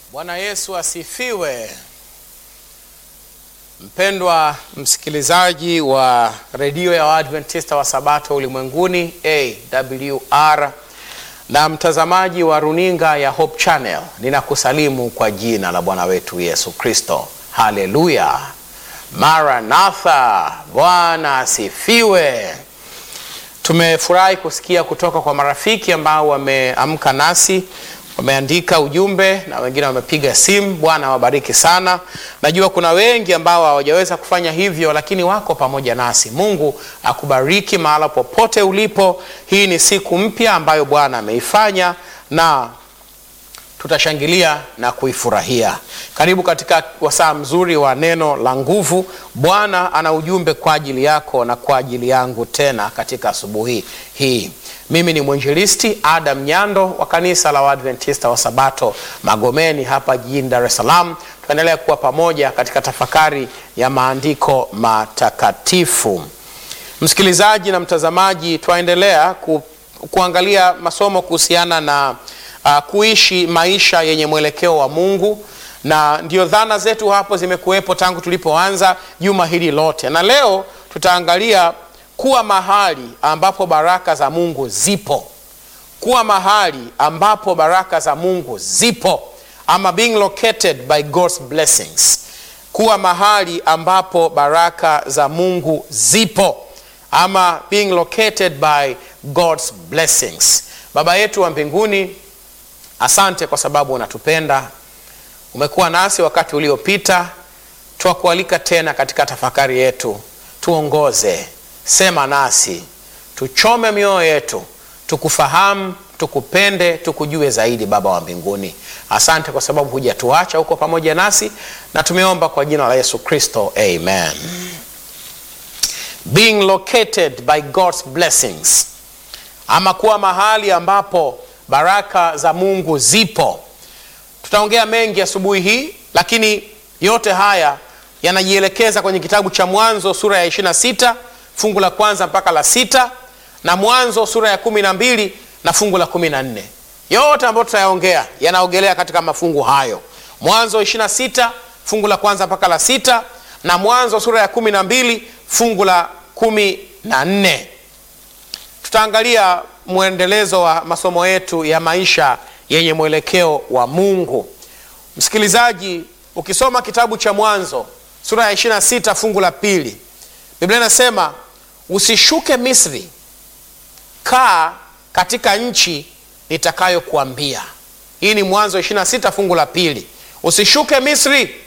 Bwana Yesu asifiwe. Mpendwa msikilizaji wa redio ya Waadventista wa Sabato ulimwenguni AWR na mtazamaji wa runinga ya Hope Channel, ninakusalimu kwa jina la Bwana wetu Yesu Kristo. Haleluya, Maranatha, Bwana asifiwe. Tumefurahi kusikia kutoka kwa marafiki ambao wameamka nasi wameandika ujumbe na wengine wamepiga simu. Bwana awabariki sana. Najua kuna wengi ambao hawajaweza kufanya hivyo, lakini wako pamoja nasi. Mungu akubariki mahala popote ulipo. Hii ni siku mpya ambayo Bwana ameifanya na tutashangilia na kuifurahia. Karibu katika wasaa mzuri wa neno la nguvu. Bwana ana ujumbe kwa ajili yako na kwa ajili yangu tena katika asubuhi hii. Mimi ni mwinjilisti Adam Nyando wa kanisa la Waadventista wa Sabato Magomeni hapa jijini Dar es Salaam. Tuendelea kuwa pamoja katika tafakari ya maandiko matakatifu. Msikilizaji na mtazamaji, twaendelea ku, kuangalia masomo kuhusiana na uh, kuishi maisha yenye mwelekeo wa Mungu na ndio dhana zetu hapo zimekuwepo tangu tulipoanza juma hili lote, na leo tutaangalia kuwa mahali ambapo baraka za Mungu zipo, kuwa mahali ambapo baraka za Mungu zipo, ama being located by God's blessings, kuwa mahali ambapo baraka za Mungu zipo, ama being located by God's blessings. Baba yetu wa mbinguni, asante kwa sababu unatupenda, umekuwa nasi wakati uliopita. Twakualika tena katika tafakari yetu, tuongoze Sema nasi, tuchome mioyo yetu, tukufahamu, tukupende, tukujue zaidi. Baba wa mbinguni, asante kwa sababu hujatuacha huko pamoja nasi, na tumeomba kwa jina la Yesu Kristo, amen. Being located by God's blessings, ama kuwa mahali ambapo baraka za Mungu zipo. Tutaongea mengi asubuhi hii, lakini yote haya yanajielekeza kwenye kitabu cha Mwanzo sura ya 26 fungu la kwanza mpaka la sita na Mwanzo sura ya kumi na mbili na fungu la kumi na nne yote ambayo tutayaongea yanaogelea katika mafungu hayo, Mwanzo 26 fungu la kwanza mpaka la sita na Mwanzo sura ya kumi na mbili fungu la kumi na nne Tutaangalia mwendelezo wa masomo yetu ya maisha yenye mwelekeo wa Mungu. Msikilizaji, ukisoma kitabu cha Mwanzo sura ya 26 fungu la pili Biblia inasema usishuke Misri, kaa katika nchi nitakayokuambia. Hii ni Mwanzo 26 fungu la pili. Usishuke Misri,